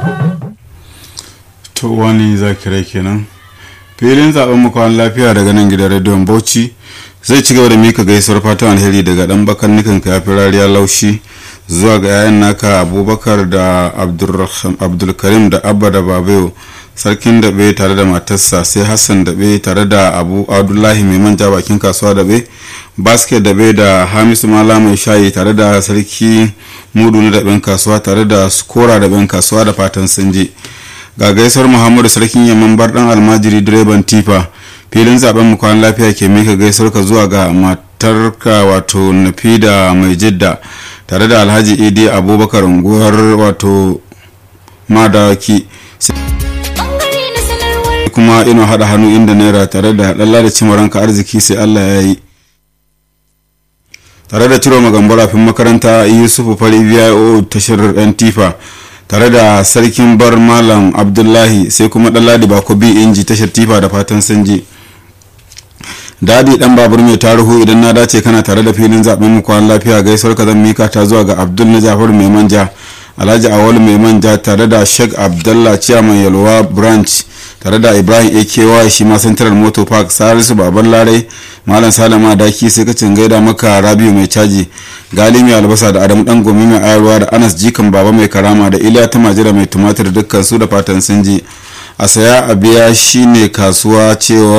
to wani zakirai kenan filin zaben makon lafiya daga nan gidan rediyon bauchi zai ci gaba da mika gaisuwar fatan alheri daga dan bakan nikan kafi rariya laushi zuwa ga yayan naka abubakar da abdulkarim da abba da babayo sarkin daɓe tare da matarsa sai hassan daɓe tare da abu abdullahi mai manja bakin kasuwa daɓe basket daɓe da hamisu mala mai shayi tare da sarki mudu na daɓen kasuwa tare da skora daɓen kasuwa da fatan sun je ga gaisuwar muhammadu sarkin yamman bardan almajiri direban tifa filin zaben mu kwan lafiya ke mika gaisuwar ka zuwa ga matarka wato nafi da mai jidda tare da alhaji idi abubakar unguwar wato madawaki kuma ina hada hannu inda naira tare da dalla da cimaranka arziki sai allah ya yi tare da ciro magambara fin makaranta yusufu fari vio tashar yan tifa tare da sarkin bar malam abdullahi sai kuma ɗanladi bako bi inji tashar tifa da fatan sanji dadi dan babur mai tarihu idan na dace kana tare da filin zaben mu kwan lafiya gaisuwar ka zan mika ta zuwa ga abdul na jafar mai manja alhaji awal mai manja tare da sheikh abdullah ciyaman yalwa branch tare da ibrahim akewa shi ma central motor park salisu baban larai malam salama daki sai kacin gaida maka rabiu mai caji gali mai albasa da adamu dan gomi mai ayarwa da anas jikan baba mai karama da iliya ta majira mai tumatir dukkan su da fatan sun ji a saya a biya shine kasuwa cewa